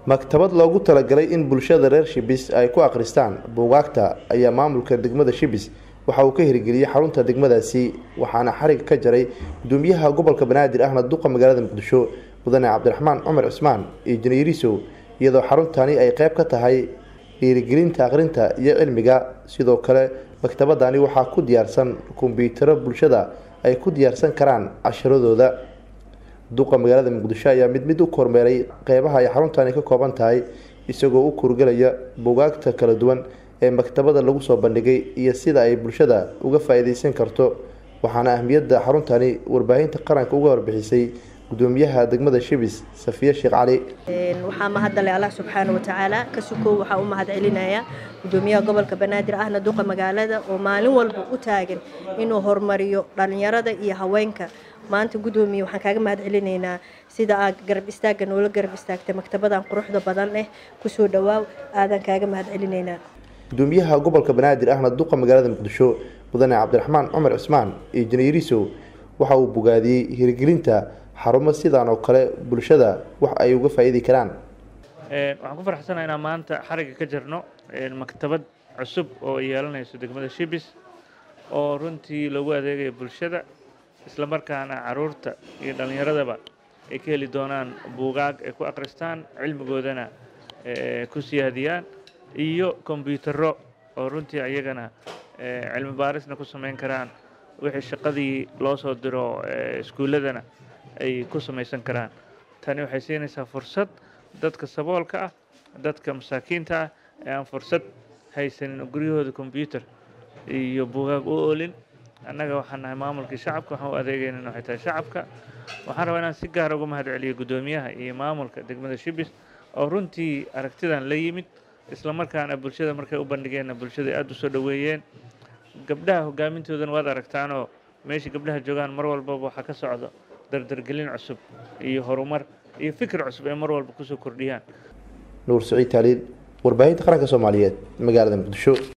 maktabad loogu talagalay in bulshada reer shibis ay ku akhristaan buugaagta ayaa maamulka degmada shibis waxa uu ka hirgeliyey xarunta degmadaasi waxaana xarig ka jaray gudoomiyaha gobolka banaadir ahna duqa magaalada muqdisho mudane cabdiraxmaan cumar cismaan iyo janiirisow iyadoo xaruntani ay qeyb ka tahay dhiirigelinta akhrinta iyo cilmiga sidoo kale maktabadani waxaa ku diyaarsan kombyutaro bulshada ay ku diyaarsan karaan casharadooda duqa magaalada muqdisho ayaa mid mid u kormeeray qeybaha ay xaruntani ka kooban tahay isagoo u kurgelaya buugaagta kala duwan ee maktabada lagu soo bandhigay iyo sida ay bulshada uga faa-iideysan karto waxaana ahmiyadda xaruntani warbaahinta qaranka uga warbixisay gudoomiyaha degmada shibis safiye sheekh cali waxaa mahadale allah subxaana watacaala ka sukow waxaa u mahad celinaya gudoomiyaha gobolka banaadir ahna duqa magaalada oo maalin walba u taagan inuu horumariyo dhalinyarada iyo haweenka maanta gudoomiye waxaan kaaga mahad celinaynaa sida aad garab istaagga noola garab istaagtay maktabadan quruxda badan leh kusoo dhawaaw aadan kaaga mahad celinaynaa gudoomiyaha gobolka banaadir ahna duqa magaalada muqdisho mudane cabdiraxmaan cumar cismaan iyo janiirisow waxa uu bogaadiyey hirgelinta xarumo sidaan oo kale bulshada wax ay uga faa-iidi karaan waxaan ku faraxsanaha inaan maanta xariga ka jirno maktabad cusub oo yeelanayso degmada shibis oo runtii lagu adeegayo bulshada isla markaana caruurta iyo dhallinyaradaba ay ka heli doonaan buugaag ay ku akhristaan cilmigoodana ku siyaadiyaan iyo kombyutaro oo runtii ayagana cilmi baarisna ku samayn karaan wixii shaqadii loo soo diro iskuulladana ay ku samaysan karaan tani waxay siinaysaa fursad dadka saboolka ah dadka masaakiinta ah ee aan fursad haysanin oo guryahooda kombyutar iyo buugaag u oolin annaga waxaan nahay maamulkii shacabka waxaan u adeegaynan waxay tahay shacabka waxaan rabaa inaan si gaara uga mahad celiyo guddoomiyaha iyo maamulka degmada shibis oo runtii aragtidan la yimid isla markaana bulshada markay u bandhigeenna bulshada aada u soo dhoweeyeen gabdhaha hogaamintoodana waad aragtaanoo meeshai gabdhaha joogaan mar walbaba waxaa ka socdo dardargelin cusub iyo horumar iyo fikir cusub ay mar walba kusoo kordhiyaan nuur saciid taaliil warbaahinta qaranka soomaaliyeed magaalada muqdisho